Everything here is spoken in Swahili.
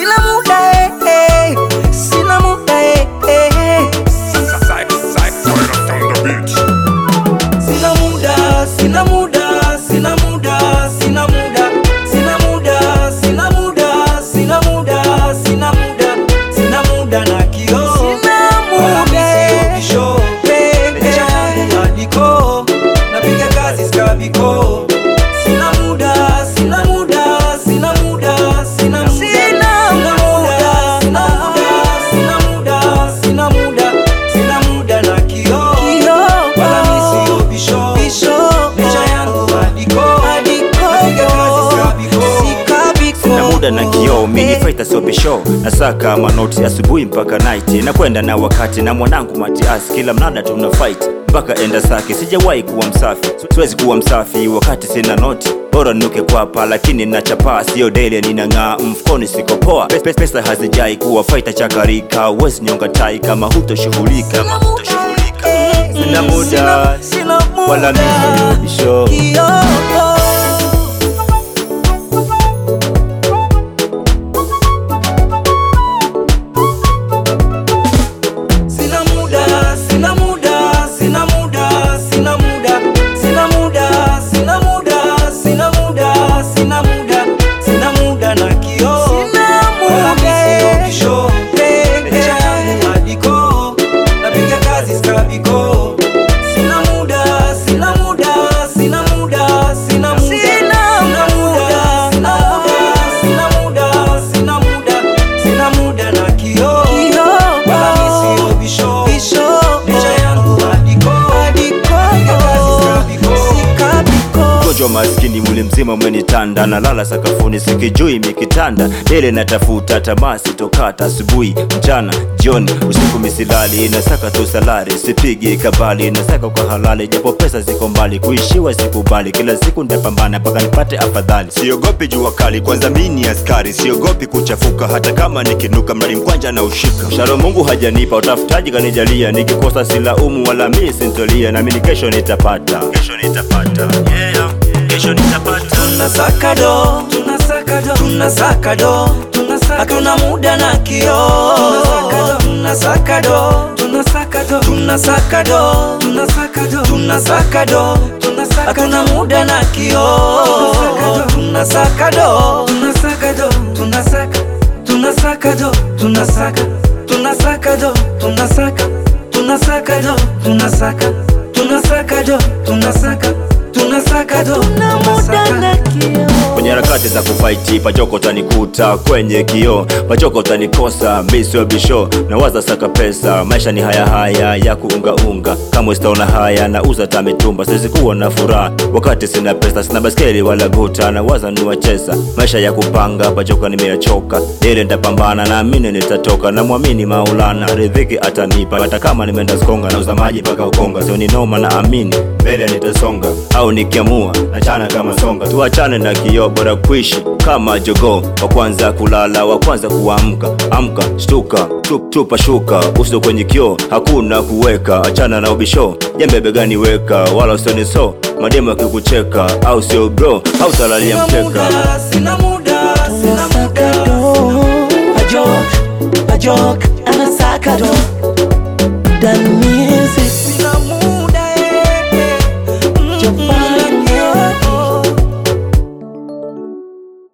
sina muda eh, eh, sina muda eh, eh. Sina muda, sina muda, sina muda, sina muda, sina muda, sina muda, sina muda, sina muda, sina muda na kio. Sina muda, show, mecha yangu madiko, napiga kazi skabiko. Sina muda, sina muda, sina muda, sina muda, sina muda, sina muda, sina muda, sina muda, sina muda na kio. Wala mi sio bisho, mecha yangu madiko, napiga kazi skabiko. Sina muda na kioo, mini fighter sio bisho, nasaka manoti asubuhi mpaka night, nakwenda na wakati na mwanangu Matias, kila mnada tuna fight mpaka enda saki. Sijawahi kuwa msafi, siwezi kuwa msafi wakati sina noti, bora nuke kwapa, lakini nachapaa, sio daily ninang'aa, mfukoni siko poa, pesa, pesa hazijai kuwa fighter chakarika, uwezi nyonga tai kama hutoshughulika, kama hutoshughulika. Sina muda, wala mi sio bisho. Sina muda, sina muda, sina muda, sina muda, sina muda, sina muda, sina muda, sina muda, sina muda na kio. Sina muda, kisho, mecha yangu madiko, napiga kazi skabiko. Sina muda, sina muda, sina muda, sina muda, sina muda, sina muda, sina muda, sina muda, sina muda na kio. Wala mi sio bisho, mecha yangu madiko, napiga kazi skabiko. Mgonjwa maskini mwili mzima umenitanda, nalala sakafuni sikijui mikitanda, dele natafuta tamaa sitokata, asubuhi mchana jioni usiku misilali, nasaka tu salari sipigi kabali, nasaka kwa halali, japo pesa ziko mbali, kuishiwa sikubali, kila siku nitapambana mpaka nipate afadhali. Siogopi jua kali, kwanza mimi ni askari. Siogopi kuchafuka, hata kama nikinuka, mradi mkwanja na ushika. Msharo Mungu hajanipa, utafutaji kanijalia, nikikosa silaumu wala mi sintolia, na mimi kesho nitapata, kesho nitapata, yeah, kesho nitapata. Tunasaka do, tunasaka do, tunasaka do, tunasaka hatuna muda na kio. Tunasaka do, tunasaka do, tunasaka do, tunasaka do, tunasaka do, tunasaka hatuna muda na kio. Tunasaka do, tunasaka do, tunasaka, tunasaka do, tunasaka, tunasaka do, tunasaka, tunasaka do, tunasaka, tunasaka do, tunasaka, tunasaka do, tunasaka. kwenye harakati za kufaiti pachoko utanikuta kwenye kio pachoko utanikosa mi sio bisho na waza saka pesa maisha ni haya haya ya kuungaunga kama sitaona haya na uza tamitumba siwezi kuwa na furaha wakati sina pesa sina baskeli wala guta na waza niwacheza maisha ya kupanga pachoko nimeyachoka ile nitapambana naamini nitatoka na mwamini maulana ridhiki atanipa hata kama nimeenda skonga na uza maji mpaka ukonga sio ni noma na amini mbele nitasonga au nikiamua nachana kama songa tuachane na kioo bora kuishi kama jogoo wa kwanza kulala wa kwanza kuamka amka shtuka tup, tupa shuka uso kwenye kioo hakuna kuweka achana na ubisho jembe begani weka wala usioni so mademu akikucheka au sio bro au talalia Sina mkeka muda, sina muda